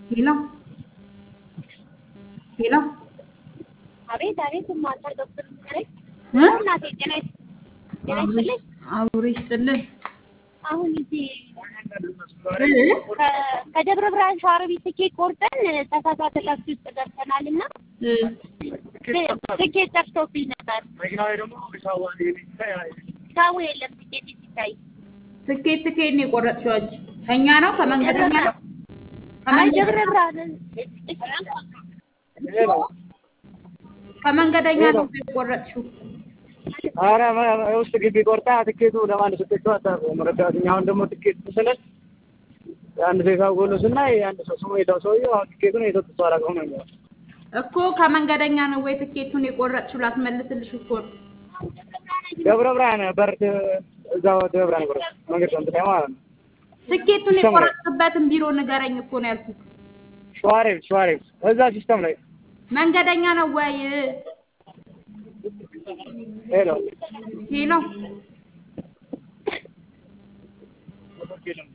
ሄሎ ሄሎ አቤት አቤት ማታ ዶክተር ነኝ። እ? እናቴ ጤና ይስ- ጤና ይስጥልኝ። አብሮ ይስጥልን አሁን እዚህ እ? ከ- ከደብረ ብርሃን ሸዋሮቢት ትኬት ቆርጠን ተሳሳተ ታክሲ ውስጥ ገብተናል እና እ? ትኬት ጠፍቶብኝ ነበር። መኪናው ላይ ደግሞ ሰው ሰው የለም ትኬት ሲታይ ትኬት ትኬት ነው የቆረጥሽው አንቺ? ከእኛ ነው ከመንገደኛ ነው? አይ ከመንገ- ደብረ ብርሃን ከመንገደኛ ነው የቆረጥሽው? ኧረ ውስጥ ግቢ ቆርጣ ትኬቱ ለማን ሰጠችው አታውቅም። ረዳት እኛ አሁን ደግሞ ትኬት ስንል የአንድ ሰው የሳብ ጎሎ ስናይ የአንድ ሰው ስሙ የታው ሰውዬው አሁን ትኬቱን የሰጡት ሰው አላውቀውም ነው የሚለው። እኮ ከመንገደኛ ነው ወይ ትኬቱን የቆረጥሽው? ላስመልስልሽ እኮ ነው። ደብረ ብርሃን በር እዛው ደብረ ብርሃን ቆረጥ መንገድ ነው እንትን ማለት ነው። ትኬቱን ሲስተም ላይ የቆረጥክበትን ቢሮ ንገረኝ እኮ ነው ያልኩት። ሸዋሬብ ሸዋሬብ እዛ ሲስተም ላይ መንገደኛ ነው ወይ? ሄሎ ሄሎ